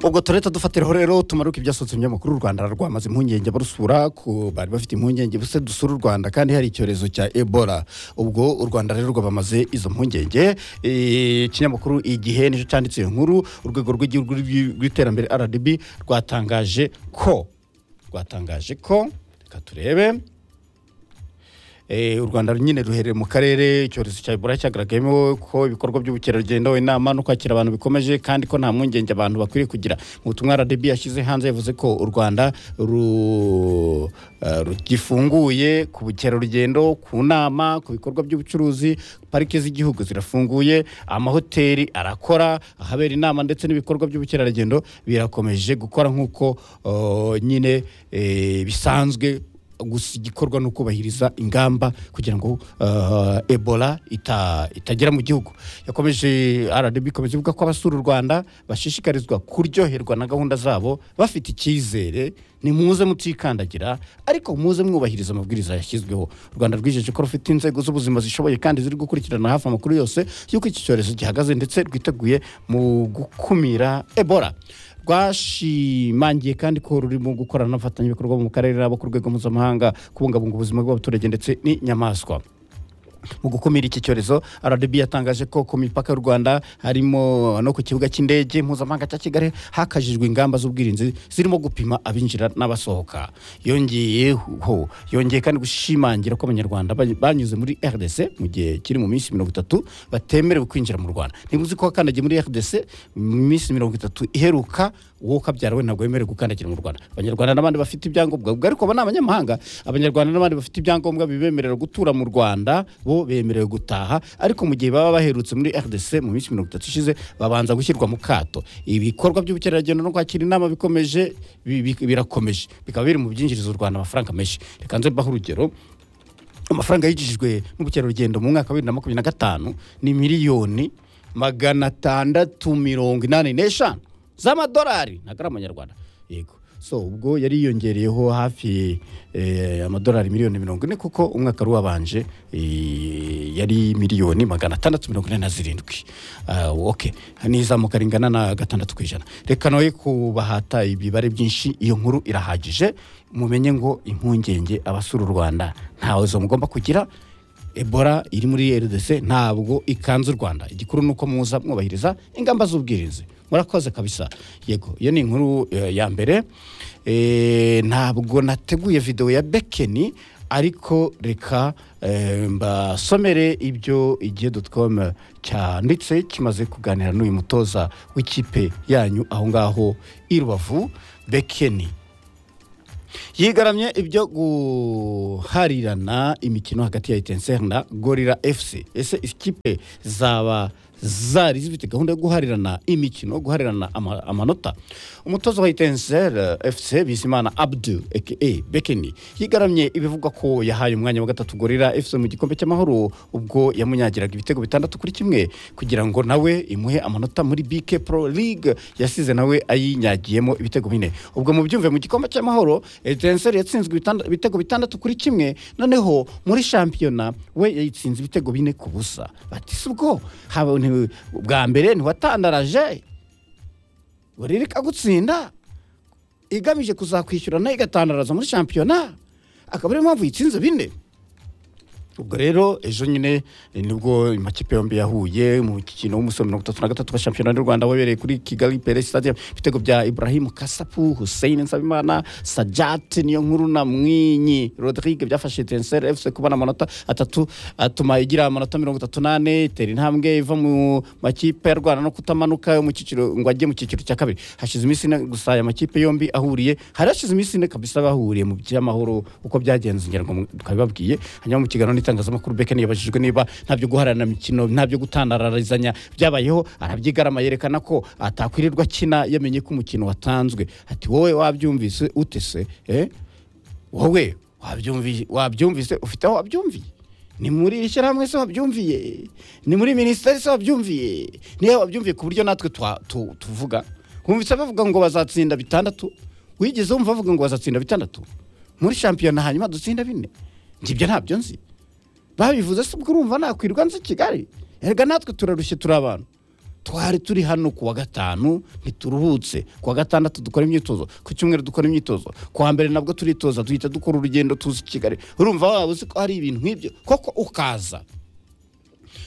ubwo turahita dufatira rero tumaruke ibyasohotse mu binyamakuru u rwanda rwamaze impungenge barusura ku bari bafite impungenge buse dusura u rwanda kandi hari icyorezo cya ebola ubwo u rwanda rero rwabamaze izo mpungenge Eh, ikinyamakuru igihe nicyo cyanditse iyo nkuru urwego rw'igihugu rw'i- rw'iterambere rdb rwatangaje ko rwatangaje ko reka turebe Eh, u rwanda nyine ruherereye mu karere icyorezo cya ebola cyagaragayemo ko ibikorwa by'ubukerarugendo inama no kwakira abantu bikomeje kandi ko nta mpungenge abantu bakwiriye kugira mu butumwa rdb yashyize hanze yavuze ko u rwanda ru- eh, rugifunguye ku bukerarugendo ku nama ku bikorwa by'ubucuruzi parike z'igihugu zirafunguye amahoteli arakora ahabera inama ndetse n'ibikorwa by'ubukerarugendo birakomeje gukora nk'uko eh, nyine eh, bisanzwe gusa igikorwa ni ukubahiriza ingamba kugira ngo uh, ebola ita, itagera mu gihugu yakomeje rdb ikomeje ivuga ko abasura u rwanda bashishikarizwa kuryoherwa na gahunda zabo bafite icyizere ni muze mutikandagira ariko muze mwubahiriza amabwiriza yashyizweho u rwanda rwijeje ko rufite inzego z'ubuzima zishoboye kandi ziri gukurikirana hafi amakuru yose y'uko iki cyorezo gihagaze ndetse rwiteguye mu gukumira ebola rwashimangiye kandi ko rurimo gukorana n'abafatanyabikorwa mu karere n'abo ku rwego mpuzamahanga kubungabunga ubuzima bw'abaturage ndetse n'inyamaswa mu gukumira iki cyorezo rdb yatangaje ko ku mipaka y'u rwanda harimo no ku kibuga cy'indege mpuzamahanga cya kigali hakajijwe ingamba z'ubwirinzi zirimo gupima abinjira n'abasohoka yongeyeho yongeye kandi gushimangira ko abanyarwanda ba- banyuze muri rdc mu gihe kiri mu minsi mirongo itatu batemerewe kwinjira mu rwanda ntibuzi ko wakandagiye muri rdc mu minsi mirongo itatu iheruka wowe ukabyara we ntabwo wemerewe gukandagira mu rwanda abanyarwanda n'abandi bafite ibyangombwa ubwo ariko aba ni abanyamahanga abanyarwanda n'abandi bafite ibyangombwa bibemerera gutura mu rwanda bo bemerewe gutaha ariko mu gihe baba baherutse muri rdc mu minsi mirongo itatu ishize babanza gushyirwa mu kato ibikorwa by'ubukerarugendo no kwakira inama bikomeje bi- bi- birakomeje bikaba biri mu byinjiriza u rwanda amafaranga menshi reka nze mbaho urugero amafaranga yinjijwe n'ubukerarugendo mu mwaka wa bibiri na makumyabiri na gatanu ni miliyoni magana atandatu mirongo inani n'eshanu z'amadolari ntabwo ari amanyarwanda yego so ubwo yari yiyongereyeho hafi eh, amadolari miliyoni mirongo ine kuko umwaka wari wabanje eh, yari miliyoni magana atandatu mirongo ine na zirindwi Ah, ok n'izamuka ringana na gatandatu ku ijana reka nawe kubahata ibibare byinshi iyo nkuru irahagije mumenye ngo impungenge abasura u rwanda ntawe zo mugomba kugira ebola iri muri rdc ntabwo ikanze u rwanda igikuru ni uko muza mwubahiriza ingamba z'ubwirinzi murakoze kabisa yego iyo ni inkuru eh, ya mbere Eh, ntabwo nateguye videwo ya bekeni ariko reka eh, mbasomere ibyo igihe dotcom cyanditse kimaze kuganira n'uyu mutoza w'ikipe yanyu aho ngaho i rubavu bekeni yigaramye ibyo guharirana imikino hagati ya etenseri na gorira fc ese ikipe zaba zari zifite gahunda yo guharirana imikino guharirana ama- amanota umutoza wa etenseri fc bizimana abdu aka bekeni yigaramye ibivugwa ko yahaye umwanya wa gatatu gorira fc mu gikombe cy'amahoro ubwo yamunyagiraga ibitego bitandatu kuri kimwe kugira ngo nawe imuhe amanota muri bk pro league yasize nawe ayinyagiyemo ibitego bine ubwo mubyumve mu gikombe cy'amahoro etenseri yatsinzwe ibitanda- ibitego bitandatu kuri kimwe noneho muri shampiyona we yayitsinze ibitego bine ku busa bati si ubwo haba- nti- bwa mbere ntiwatandaraje buririka gutsinda igamije kuzakwishyurana igatandaraza muri shampiyona akaba ariyo mpamvu yitsinze bine ubwo rero ejo nyine eh, nibwo amakipe yombi yahuye mu mukino w'umusoro mirongo itatu na gatatu wa shampiyona y'u rwanda wabereye kuri kigali pere stadium ibitego bya ibrahim kasapu hussein nsabimana sajat niyo nkuru na mwinyi rodrigue byafashe tenseri fc kubona amanota atatu atuma igira amanota mirongo itatu n'ane itera intambwe iva mu makipe yarwana no kutamanuka yo mu cyiciro ngo ajye mu cyiciro cya kabiri hashize iminsi ine gusa aya makipe yombi ahuriye hari hashize iminsi ine kabisa bahuriye mu by'amahoro uko byagenze ngira ngo tukabibabwiye hanyuma mu kiganiro n'itangazamakuru Bekeni yabajijwe niba nta byo guharana imikino nta byo gutandararizanya byabayeho arabyigarama yerekana ko atakwirirwa akina yamenye ko umukino watanzwe ati wowe wabyumvise ute se eh? wowe wabyumvi- wabyumvise ufite aho wabyumviye ni muri ishyirahamwe se wabyumviye ni muri minisiteri se wabyumviye niyo wabyumviye ku buryo natwe twa- tu- tuvuga wumvise bavuga ngo bazatsinda bitandatu wigeze wumva bavuga ngo bazatsinda bitandatu muri shampiyona hanyuma dutsinda bine ngibyo ntabyo nzi babivuze se ubwo urumva nakwirirwa nzi i kigali erega natwe turarushye turi abantu twari turi hano ku wa gatanu ntituruhutse ku wa gatandatu dukora imyitozo ku cyumweru dukora imyitozo ku wa mbere nabwo turitoza duhita dukora urugendo tuzi kigali urumva waba uzi ko hari ibintu nk'ibyo koko ukaza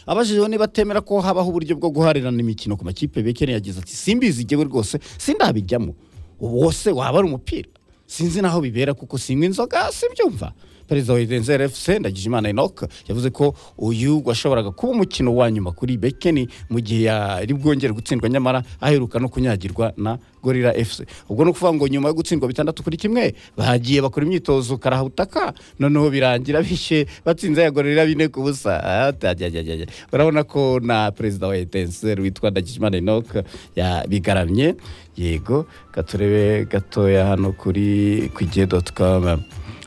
abajijwe niba atemera ko habaho uburyo bwo guharirana imikino ku makipe bekeneye yagize ati simbizi igewe rwose sindabijyamo ubu wose waba ari umupira sinzi naho bibera kuko sinywa inzoga simbyumva perezida wa Etincelles efuse ndagijimana enoke yavuze ko uyu washoboraga kuba umukino wa nyuma kuri bekeni mu gihe yari bwongere gutsindwa nyamara aheruka no kunyagirwa na gorira efuse ubwo ni ukuvuga ngo nyuma yo gutsindwa bitandatu kuri kimwe bagiye bakora imyitozo karahutaka noneho birangira bishe batsinze ya gorira bine ku busa Ah, ta- jya- jya- jya- jya. urabona ko na perezida wa Etincelles witwa ndagijimana enoke yabigaramye yego katurebe gatoya hano kuri kwigihe doti komu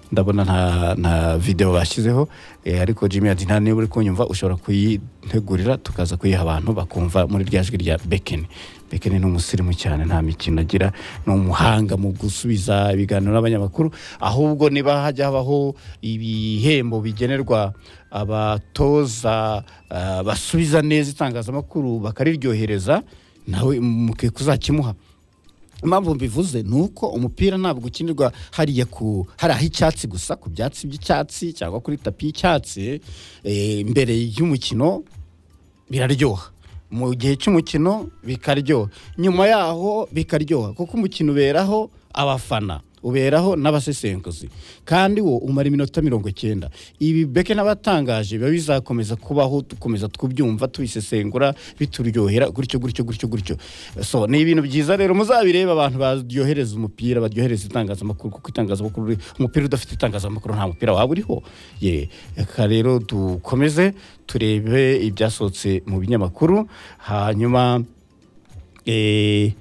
ndabona nta nta videwo bashyizeho eh, ariko jimmy ati nta niba uri kunyumva ushobora kuyitegurira tukaza kuyiha abantu bakumva muri rya jwi rya bekeni bekeni ni umusirimu cyane nta mikino agira ni umuhanga mu gusubiza ibiganiro n'abanyamakuru ahubwo niba hajya habaho ibihembo bigenerwa abatoza ah, basubiza neza itangazamakuru bakariryohereza nawe mukwiye kuzakimuha impamvu mbivuze ni uko umupira ntabwo ukinirwa hariya ku hari ah'icyatsi gusa ku byatsi by'icyatsi cyangwa kuri tapi y'icyatsi eh, imbere y'umukino biraryoha mu gihe cy'umukino bikaryoha nyuma yaho bikaryoha kuko umukino uberaho abafana uberaho n'abasesenguzi kandi wo umara iminota mirongo icyenda ibi beke n'abatangaje biba bizakomeza kubaho dukomeza tubyumva tubisesengura bituryohera gutyo gutyo gutyo gutyo so ni ibintu byiza rero muzabireba abantu baryohereza umupira baryohereza itangazamakuru kuko itangazamakuru umupira udafite itangazamakuru nta mupira waba uriho ye reka rero dukomeze turebe ibyasohotse mu binyamakuru hanyuma eh,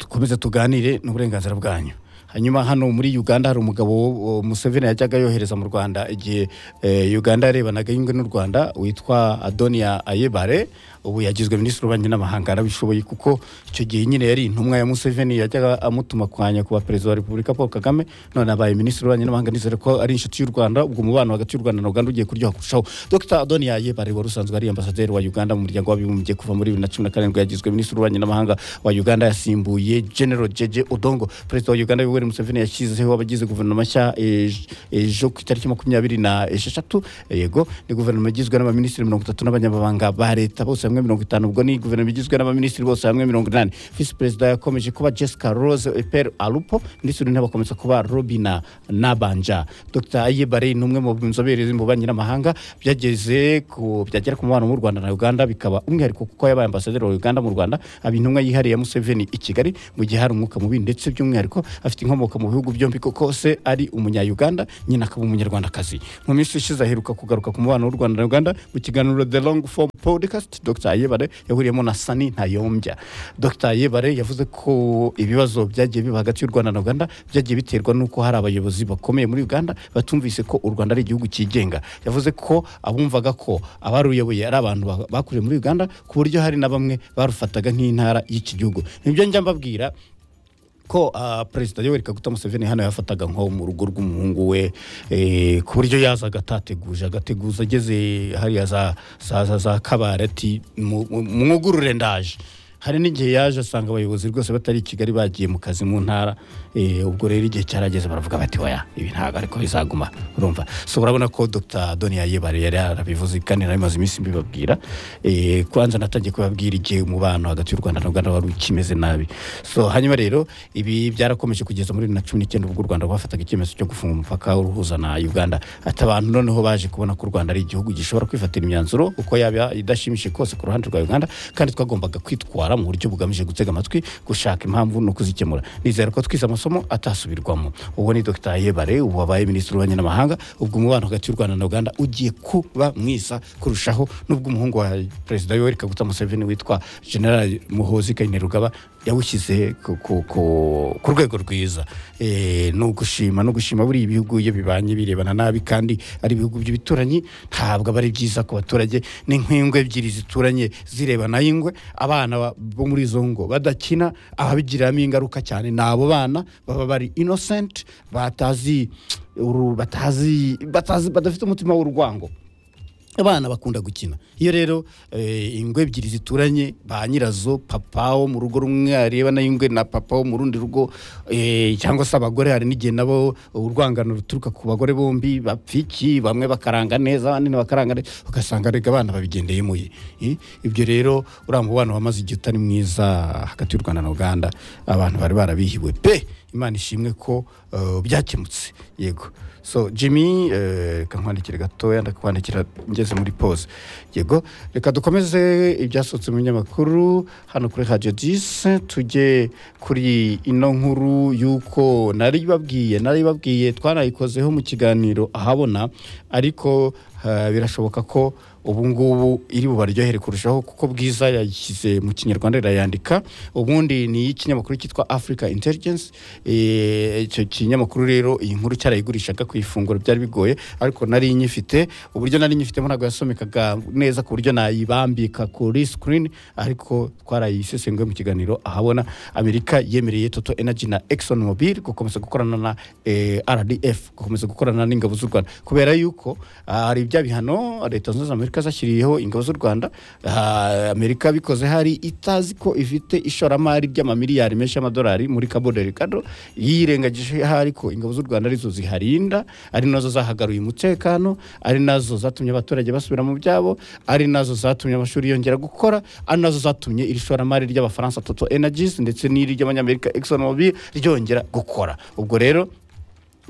dukomeze tuganire n'uburenganzira bwanyu hanyuma hano muri uganda hari umugabo wo- museveni yajyaga yohereza mu rwanda igihe eh, uganda yarebanaga yungwe n'u rwanda witwa adonia ayebare ubu yagizwe minisitiri w'ububanyi n'amahanga arabishoboye kuko icyo gihe nyine yari intumwa ya museveni yajyaga amutuma kwanya kuba perezida wa repubulika paul kagame none abaye minisitiri w'ububanyi n'amahanga nizere ko ari inshuti y'u rwanda ubwo umubano hagati y'u rwanda na uganda ugiye kuryoha kurushaho dr adonia ayebare wari usanzwe ari ambasaderi wa uganda mu muryango w'abibumbye kuva muri bibiri na cumi na karindwi yagizwe minisitiri w'ububanyi n'amahanga wa uganda yasimbuye general jeje odongo perezida wa uganda yoweri museveni yashyizeho abagize guverinoma nshya eh, ejo ku itariki makumyabiri na esheshatu yego ni guverinoma igizwe n'abaminisitiri mirongo itatu n'abanyamabanga ba leta bose hamwe mirongo itanu ubwo ni guverinoma igizwe n'abaminisitiri bose hamwe mirongo inani visi perezida yakomeje kuba jessica rose eper alupo minisitiri w'intebe akomeza kuba robina nabanja dr ayebare ni umwe mu nzobere mu bubanyi n'amahanga byageze ku byagera ku mubano w'u rwanda na uganda bikaba umwihariko kuko yabaye ambasaderi wa uganda mu rwanda aba intumwa yihariye ya museveni i kigali mu gihe hari umwuka mubi ndetse by'umwihariko afite inkomoko mu bihugu byombi kuko se ari umunya-uganda nyina akaba umunyarwandakazi mu minsi ishize aheruka kugaruka ku mubano w'u rwanda na uganda mu kiganiro the long form podcast dr ayebare yahuriyemo na sani ntayombya dr ayebare yavuze ko ibibazo byagiye biba hagati y'u rwanda na uganda byagiye biterwa n'uko hari abayobozi bakomeye muri uganda batumvise ko u rwanda ari igihugu cyigenga yavuze ko abumvaga ko abaruyoboye ari abantu ba- bakuriye muri uganda ku buryo hari na bamwe barufataga nk'intara y'iki gihugu nibyo njya mbabwira ko ah, perezida yoweri kaguta museveni hano yafataga nko mu rugo rw'umuhungu we eh, ku buryo yazaga atateguje agateguza ageze hariya za za za, za kabare ati "Mu- mu- mwugurure ndaje hari n'igihe yaje asanga abayobozi rwose batari i kigali bagiye mu kazi mu ntara eh, ubwo rero igihe cyarageze baravuga bati oya ibi ntabwo ariko bizaguma urumva so urabona ko dr doniya yebare yari yarabivuze kandi nari maze iminsi mbibabwira eh, kubanza natangiye kubabwira igihe umubano hagati y'u rwanda na uganda wari ukimeze nabi so hanyuma rero ibi byarakomeje kugeza muri bibiri na cumi n'icyenda ubwo u rwanda rwafataga icyemezo cyo gufunga umupaka uruhuza na uganda ati abantu noneho baje kubona ko u rwanda ari igihugu gishobora kwifatira imyanzuro uko yaba idashimishije kose ku ruhande rwa uganda kandi twagombaga kwitwara mu buryo bugamije gutega amatwi gushaka impamvu no kuzikemura nizera ko twize amasomo atasubirwamo ubwo ni dr yebare ubu wabaye minisitiri w'ububanyi n'amahanga ubwo umubano hagati y'u rwanda na uganda ugiye kuba mwiza kurushaho n'ubwo umuhungu wa perezida yoweri kaguta museveni witwa general muhozi kainerugaba yawushyize ku- ku- ku ku rwego rwiza Eh, ni ugushima no gushima buriya ibihugu iyo bibanye birebana nabi kandi ari ibihugu by'ibituranyi ntabwo aba ari byiza ku baturage ni nk'ingwe ebyiri zituranye zirebana y'ingwe abana ba- bo muri izo ngo badakina ababigiramo ingaruka cyane ni abo bana baba bari innocent batazi uru- batazi batazi badafite umutima w'urwango abana bakunda gukina iyo rero eh, ingwe ebyiri zituranye ba nyirazo papa wo mu rugo rumwe areba nayo ingwe na papa wo mu rundi rugo eh, cyangwa se abagore hari n'igihe nabo urwangano ruturuka ku bagore bombi bapfiki bamwe bakaranga neza abandi ntibakaranga neza ugasanga rega abana babigendeyemo eh, ibyo rero uriya mubano wamaze igihe utari mwiza hagati y'u rwanda na uganda abantu bari barabihiwe pe imana ishimwe ko eh, byakemutse yego so jimmy reka nkwandikire gatoya ndakwandikira ngeze muri pause yego reka dukomeze ibyasohotse mu binyamakuru hano kuri radiyo dise tujye kuri ino nkuru y'uko nari babwiye nari babwiye twanayikozeho mu kiganiro ahabona ariko eh, birashoboka ko ubu ngubu iri bubaryohere kurushaho kuko bwiza yayishyize mu kinyarwanda irayandika ubundi ni ikinyamakuru cyitwa africa intelligence Eh, icyo kinyamakuru rero iyi nkuru cyarayigurishaga ku ifunguro byari bigoye ariko nari nyifite uburyo nari nyifitemo ntabwo yasomekaga neza ku buryo nayibambika kuri screen ariko twarayisesengwe mu kiganiro ahabona amerika yemereye toto energy na exxon mobil gukomeza gukorana na eh, rdf gukomeza gukorana n'ingabo z'u rwanda kubera yuko ah, hari bya bihano leta zunze ubumwe za amerika zashyiriyeho ingabo z'u rwanda ah, amerika bikoze hari itazi ko ifite ishoramari ry'amamiliyari menshi y'amadolari muri cabo delgado yirengagije hari ko ingabo z'u rwanda arizo ziharinda ari nazo zahagaruye umutekano ari nazo zatumye abaturage basubira mu byabo ari nazo zatumye amashuri yongera gukora ari nazo zatumye iri shoramari ry'abafaransa toto energies ndetse n'iri ry'abanyamerika exxon mobil ryongera gukora ubwo rero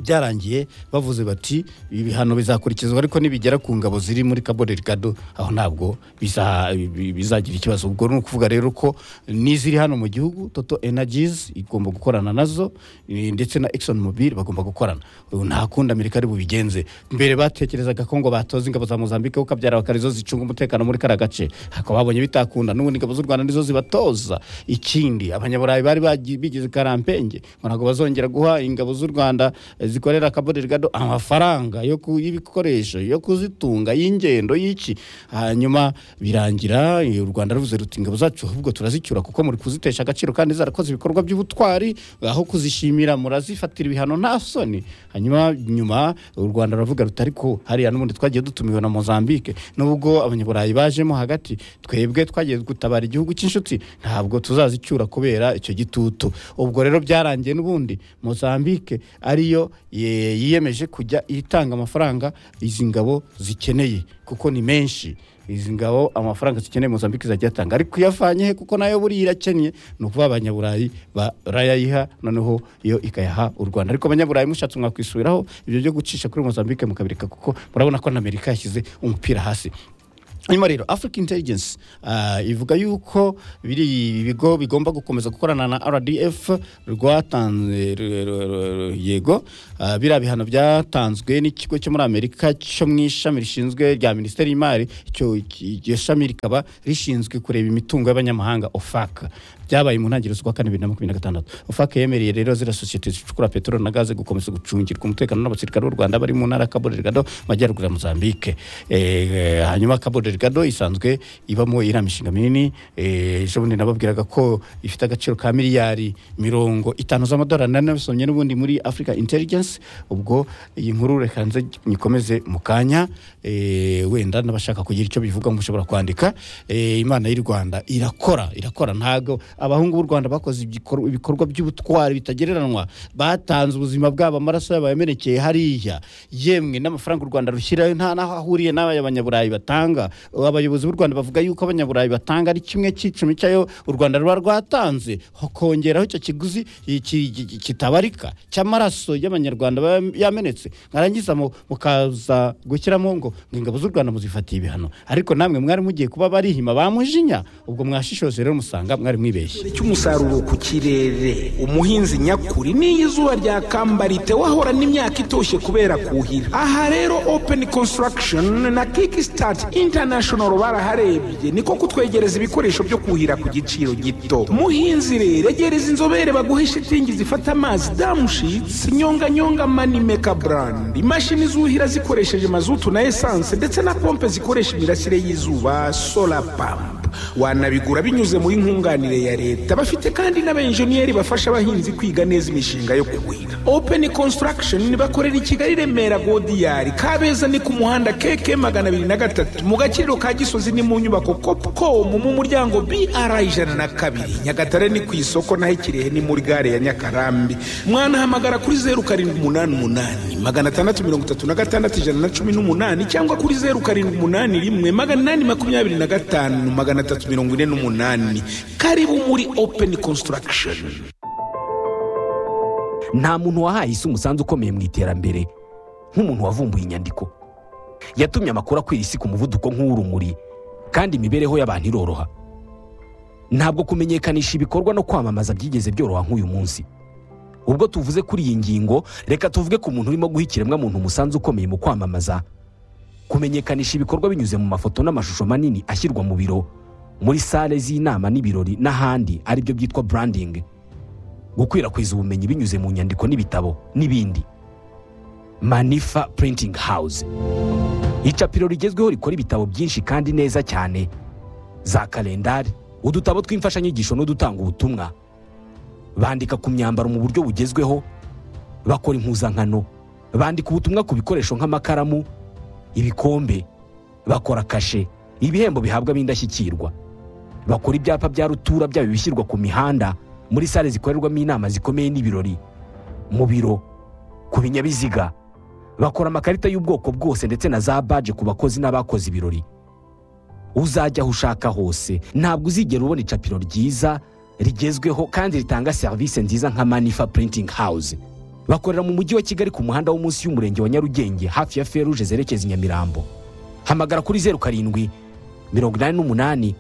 byarangiye bavuze bati ibi bihano bizakurikizwa ariko nibigera ku ngabo ziri muri cabo delgado aho ntabwo biza- bi- bizagira ikibazo ubwo ni ukuvuga rero ko n'iziri hano mu gihugu toto energies igomba gukorana nazo eh, ndetse na exxon mobil bagomba gukorana Ubu nta kundi amerika ari bubigenze mbere batekerezaga ko ngo batoza ingabo za mozambique kuko abyara bakarizo zicunga umutekano muri kariya gace ariko babonye bitakunda n'ubundi ingabo z'u rwanda nizo zibatoza ikindi abanyaburayi bari bagi- bigize karampenge ngo ntabwo bazongera guha ingabo z'u rwanda eh, zikorera cabo delgado amafaranga yo ku- y'ibikoresho yo kuzitunga y'ingendo y'iki hanyuma birangira eh, u rwanda ruvuze ruti ingabo zacu ahubwo turazicyura kuko muri kuzitesha agaciro kandi zarakoze ibikorwa by'ubutwari aho kuzishimira murazifatira ibihano nta soni hanyuma nyuma u rwanda ruravuga ruti ariko hariya n'ubundi twagiye dutumiwe na mozambique nubwo abanyaburayi bajemo hagati twebwe twagiye gutabara igihugu cy'inshuti ntabwo tuzazicyura kubera icyo gitutu ubwo rero byarangiye n'ubundi mozambique ariyo ye- yiyemeje kujya itanga amafaranga izi ngabo zikeneye kuko ni menshi izi ngabo amafaranga zikeneye mozambique zajya atanga ariko iyavanye he kuko nayo buriya irakennye ni ukuba abanyaburayi barayayiha noneho yo ikayaha u rwanda ariko abanyaburayi mushatse mwakwisubiraho ibyo byo gucisha kuri mozambique mukabireka kuko murabona ko na amerika yashyize umupira hasi hanyuma rero africa intelligence ah, ivuga yuko biri bigo bigomba gukomeza gukorana na rdf rwatanze r- r- r- yego ah, biriya bihano byatanzwe n'ikigo cyo muri amerika cyo mu ishami rishinzwe rya minisiteri y'imari icyo iryo shami rikaba rishinzwe kureba imitungo y'abanyamahanga ofaka byabaye mu ntangiriro z'ukwa kane bibiri na makumyabiri na gatandatu ofaka yemereye rero ziriya sosiyete zicukura peteroli na gaze gukomeza gucungirwa umutekano n'abasirikare b'u rwanda bari mu ntara ya cabo delgado mu majyaruguru ya mozambique Eh, hanyuma cabo delgado isanzwe ibamo iriya mishinga minini Eh, ejo bundi nababwiraga ko ifite agaciro ka miliyari mirongo itanu z'amadolari nari nabisomye n'ubundi muri africa intelligence ubwo iyi nkuru reka nze nyikomeze mu kanya Eh, wenda n'abashaka kugira icyo bivuga mushobora kwandika Eh, imana y'u rwanda irakora irakora ntabwo abahungu b'u rwanda bakoze igikor- ibikorwa by'ubutwari bitagereranwa batanze ubuzima bwabo amaraso yabo yamenekeye hariya yemwe n'amafaranga u rwanda rushyirayo nta n'aho ahuriye n'abanyaburayi batanga abayobozi b'u rwanda bavuga yuko abanyaburayi batanga ari kimwe cy'icumi cyayo u rwanda ruba rwatanze hokongeraho icyo kiguzi iki- iki- kitabarika cy'amaraso y'abanyarwanda baba yamenetse mwarangiza mu- mukaza gushyiramo ngo ngo ingabo z'u rwanda muzifatiye ibihano ariko namwe mwari mugiye kuba barihima bamujinya ubwo mwashishoje rero musanga mwari mwibeshye ikirere cy'umusaruro ku kirere umuhinzi nyakuri n'iyo izuba ryakamba ritewe ahora n'imyaka itoshye kubera kuhira aha rero open construction na kickstart international baraharebye niko kutwegereza ibikoresho byo kuhira ku giciro gito muhinzi rero egereza inzobere baguhe shitingi zifata amazi damushits nyonganyonga manimeka brand imashini zuhira zikoresheje mazutu na esanse ndetse na pompe zikoresha imirasire y'izuba solar pump wanabigura binyuze muri nkunganire ya leta bafite kandi n'abenjeniyeri bafasha abahinzi kwiga neza imishinga yo kuhira open construction bakorera i kigali remera godiyari kabeza ni ku muhanda keke magana abiri na gatatu mu gakiriro ka gisozi ni mu nyubako copcom mu muryango br ijana na kabiri nyagatare ni ku isoko naho ikirehe ni muri gare ya nyakarambi mwanahamagara kuri zeru karindwi umunani umunani magana atandatu mirongo itatu na gatandatu ijana na cumi n'umunani cyangwa kuri zeru karindwi umunani rimwe magana inani makumyabiri na gatanu magana atatu mirongo ine n'umunani karibu muri open construction nta muntu wahaye isi umusanzu ukomeye mu iterambere nk'umuntu wavumbuye inyandiko yatumye amakuru akwira isi ku muvuduko nk'uw'urumuri kandi imibereho y'abantu iroroha ntabwo kumenyekanisha ibikorwa no kwamamaza byigeze byoroha nk'uyu munsi ubwo tuvuze kuri iyi ngingo reka tuvuge ku muntu urimo guha ikiremwamuntu umusanzu ukomeye mu kwamamaza kumenyekanisha ibikorwa binyuze mu mafoto n'amashusho manini ashyirwa mu biro muri sale z'inama n'ibirori n'ahandi aribyo byitwa branding gukwirakwiza ubumenyi binyuze mu nyandiko n'ibitabo n'ibindi manifa printing house icapiro rigezweho rikora ibitabo byinshi kandi neza cyane za kalendari udutabo tw'imfashanyigisho n'udutanga ubutumwa bandika ku myambaro mu buryo bugezweho bakora impuzankano bandika ubutumwa ku bikoresho nk'amakaramu ibikombe bakora kashe ibihembo bihabwa ab'indashyikirwa bakora ibyapa bya rutura byaba ibishyirwa ku mihanda muri sale zikorerwamo inama zikomeye n'ibirori mu biro ku binyabiziga bakora amakarita y'ubwoko bwose ndetse na za baje ku bakozi n'abakoze ibirori uzajya aho ushaka hose ntabwo uzigera ubona icapiro ryiza rigezweho kandi ritanga serivisi nziza nka manifa printing house bakorera mu mujyi wa kigali ku muhanda wo munsi y'umurenge wa nyarugenge hafi ya feruje zerekeza i nyamirambo hamagara kuri zeru karindwi mirongo inani n'umunani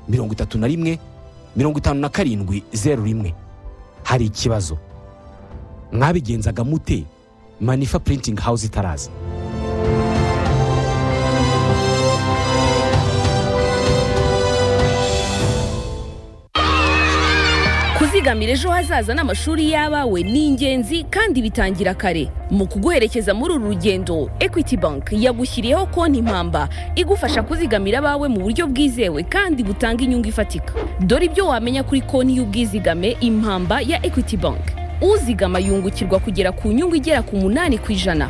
mirongo itatu na rimwe mirongo itanu na karindwi zeru rimwe hari ikibazo mwabigenzaga mute manifa printing house itaraza kuzigamira ejo hazaza n'amashuri y'abawe ni ingenzi kandi bitangira kare mu kuguherekeza muri uru rugendo equity bank yagushyiriyeho konti impamba igufasha kuzigamira abawe mu buryo bwizewe kandi butanga inyungu ifatika dore ibyo wamenya kuri konti y'ubwizigame impamba ya equity bank uzigama yungukirwa kugera ku nyungu igera ku munani ku ijana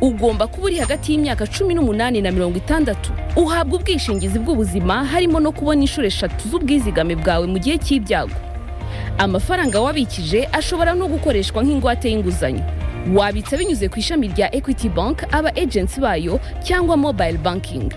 ugomba kuba uri hagati y'imyaka cumi n'umunani na mirongo itandatu uhabwa ubwishingizi bw'ubuzima harimo no kubona inshuro eshatu z'ubwizigame bwawe mu gihe cy'ibyago amafaranga wabikije ashobora no gukoreshwa nk'ingwate y'inguzanyo wabitsa binyuze ku ishami rya equity bank aba agency bayo cyangwa mobile banking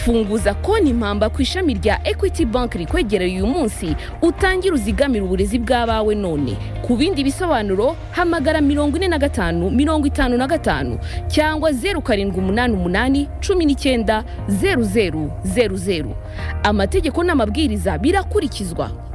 funguza konti impamba ku ishami rya equity bank rikwegereye uyu munsi utangire uzigamire uburezi bw'abawe none ku bindi bisobanuro hamagara mirongo ine na gatanu mirongo itanu na gatanu cyangwa zeru karindwi umunani umunani cumi n'icyenda zeru zeru zeru zeru amategeko n'amabwiriza birakurikizwa